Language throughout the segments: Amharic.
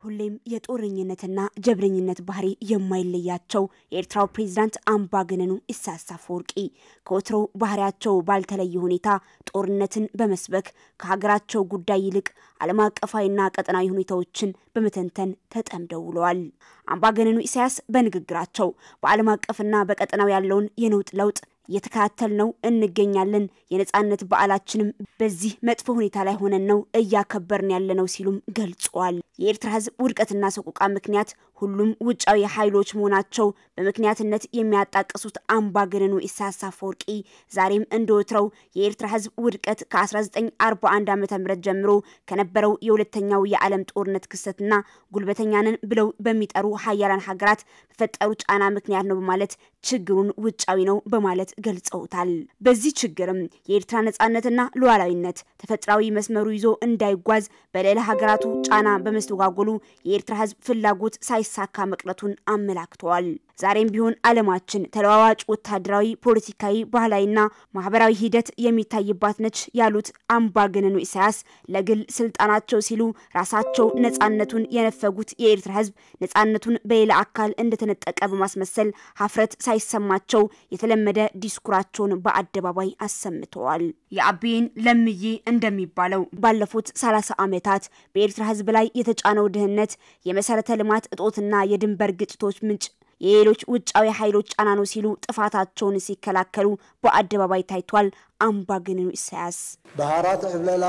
ሁሌም የጦረኝነትና ጀብረኝነት ባህሪ የማይለያቸው የኤርትራው ፕሬዚዳንት አምባገነኑ ኢሳያስ አፈወርቂ ከወትሮው ባህሪያቸው ባልተለየ ሁኔታ ጦርነትን በመስበክ ከሀገራቸው ጉዳይ ይልቅ ዓለም አቀፋዊና ቀጠናዊ ሁኔታዎችን በመተንተን ተጠምደው ውለዋል። አምባገነኑ ኢሳያስ በንግግራቸው በዓለም አቀፍና በቀጠናው ያለውን የነውጥ ለውጥ እየተከታተል ነው እንገኛለን። የነጻነት በዓላችንም በዚህ መጥፎ ሁኔታ ላይ ሆነን ነው እያከበርን ያለ ነው ሲሉም ገልጸዋል። የኤርትራ ሕዝብ ውድቀትና ሰቆቃ ምክንያት ሁሉም ውጫዊ ኃይሎች መሆናቸው በምክንያትነት የሚያጣቅሱት አምባገነኑ ኢሳያስ አፈወርቂ ዛሬም እንደወትረው የኤርትራ ሕዝብ ውድቀት ከ1941 ዓ ም ጀምሮ ከነበረው የሁለተኛው የዓለም ጦርነት ክስተትና ጉልበተኛንን ብለው በሚጠሩ ሀያላን ሀገራት በፈጠሩ ጫና ምክንያት ነው በማለት ችግሩን ውጫዊ ነው በማለት ገልጸውታል። በዚህ ችግርም የኤርትራ ነጻነትና ሉዓላዊነት ተፈጥሯዊ መስመሩ ይዞ እንዳይጓዝ በሌላ ሀገራቱ ጫና በመስተጓጎሉ የኤርትራ ህዝብ ፍላጎት ሳይሳካ መቅረቱን አመላክተዋል። ዛሬም ቢሆን ዓለማችን ተለዋዋጭ ወታደራዊ፣ ፖለቲካዊ፣ ባህላዊና ማህበራዊ ሂደት የሚታይባት ነች ያሉት አምባገነኑ ኢሳያስ ለግል ስልጣናቸው ሲሉ ራሳቸው ነጻነቱን የነፈጉት የኤርትራ ህዝብ ነጻነቱን በሌላ አካል እንደተነጠቀ በማስመሰል ሀፍረት ሳይሰማቸው የተለመደ ዲስኩራቸውን በአደባባይ አሰምተዋል። የአቤን ለምዬ እንደሚባለው ባለፉት ሰላሳ ዓመታት በኤርትራ ህዝብ ላይ የተጫነው ድህነት፣ የመሰረተ ልማት እጦትና የድንበር ግጭቶች ምንጭ የሌሎች ውጫዊ ኃይሎች ጫና ነው ሲሉ ጥፋታቸውን ሲከላከሉ በአደባባይ ታይቷል። አምባገነኑ ኢሳያስ ባህራት ዕብለላ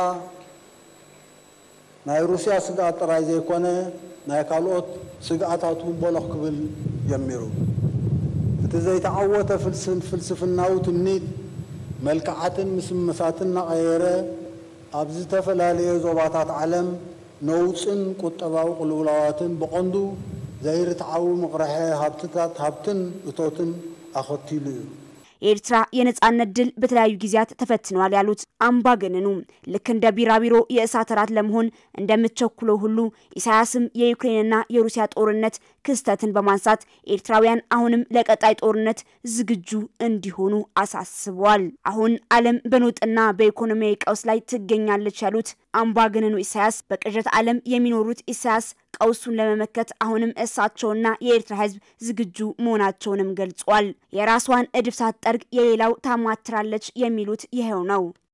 ናይ ሩስያ ስግኣት ጥራይ ዘይኮነ ናይ ካልኦት ስግኣታት እውን በሎኽ ክብል ጀሚሩ እቲ ዘይተዓወተ ፍልስፍናዊ ትምኒት መልክዓትን ምስመሳትን እናቐየረ ኣብ ዝተፈላለየ ዞባታት ዓለም ነውፅን ቁጠባዊ ቅልውላዋትን ብቐንዱ ዘይርትዓዊ መቕረሐ ሃብትታት ሃብትን እቶትን ኣኸቲሉ እዩ የኤርትራ የነጻነት ድል በተለያዩ ጊዜያት ተፈትኗል ያሉት አምባገነኑ ልክ እንደ ቢራቢሮ የእሳት እራት ለመሆን እንደምትቸኩለው ሁሉ ኢሳያስም የዩክሬንና የሩሲያ ጦርነት ክስተትን በማንሳት ኤርትራውያን አሁንም ለቀጣይ ጦርነት ዝግጁ እንዲሆኑ አሳስበዋል። አሁን ዓለም በነውጥና በኢኮኖሚያዊ ቀውስ ላይ ትገኛለች ያሉት አምባገነኑ ኢሳያስ በቅዠት ዓለም የሚኖሩት ኢሳያስ ቀውሱን ለመመከት አሁንም እሳቸውና የኤርትራ ሕዝብ ዝግጁ መሆናቸውንም ገልጿል። የራሷን እድፍ ሳትጠርግ የሌላው ታማትራለች የሚሉት ይኸው ነው።